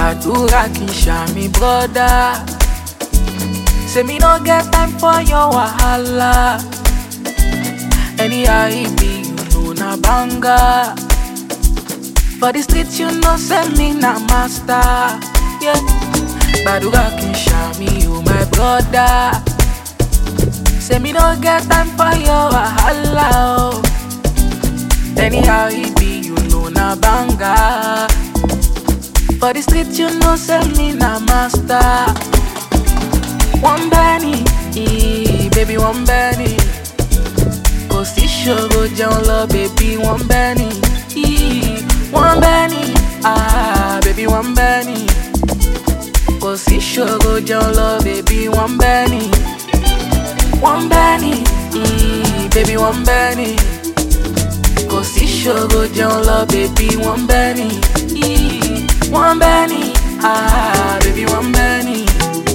gbàdúrà kì í ṣàmì brọ́dá. Say me no get time for your wahala. Anyhow it be, you know na banga. For the street you know say me na master. Yeah. Gbàdúrà kì í ṣàmì o my brother. Say me no get time for your wahala. Oh. Anyhow it be, you know na banga. For the street you know say me na master. One Benny, eh, baby one Benny. Kò sí ṣòro jẹun lọ, baby one Benny. eh, One Benny, ah, baby one Benny. Kò sí ṣòro jẹun lọ, baby one Benny. One Benny, eh, baby one Benny. Kò sí ṣòro jẹun lọ, baby one Benny. eh, One Benny, ah, baby one Benny.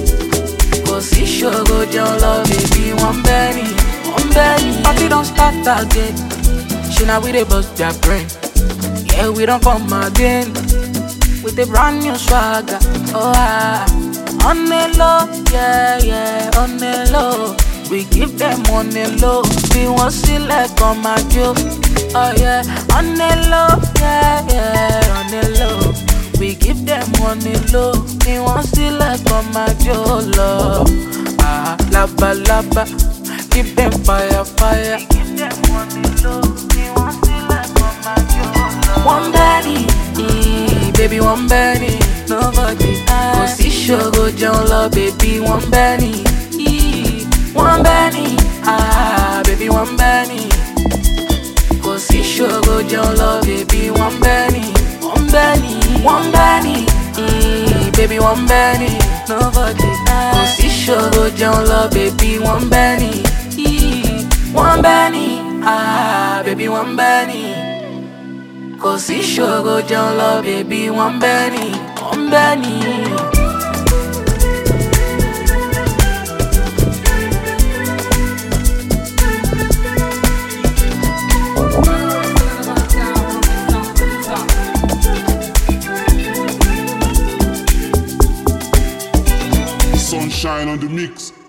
Kò sí ṣòro jẹun lọ, baby one Benny. One Benny. Party don start again. Ṣé na we dey bust their brain? Yeah, we don come again. With a brand new swagger. Oh, ah. On the low, yeah, yeah, on the low. We give them on the low. Bí wọ́n sílẹ̀ kan máa jó. Oh, yeah, on the low, yeah, yeah, on the low. We give them on the low. Bí wọ́n sílẹ̀ kan máa jó lọ. Ah, laba, laba. Give them fire, fire. We give them on the low. Bí wọ́n sílẹ̀ kan máa jó lọ. One Benny, eh, baby one Benny, nobody Kò sí ṣòro jẹun lọ, baby one Benny, eh, one Benny, ah, baby one Benny. Kò sí ṣòro jẹun lọ, baby one Benny, one Benny, one Benny, eh, baby one Benny, nobody Kò sí ṣòro jẹun lọ, baby one Benny, eh, one Benny, ah, baby one Benny. Kò sí ṣòro jẹun lọ, bèbí wọ́n bẹ́ ni, wọ́n bẹ́ ni. Sunshine on the mix.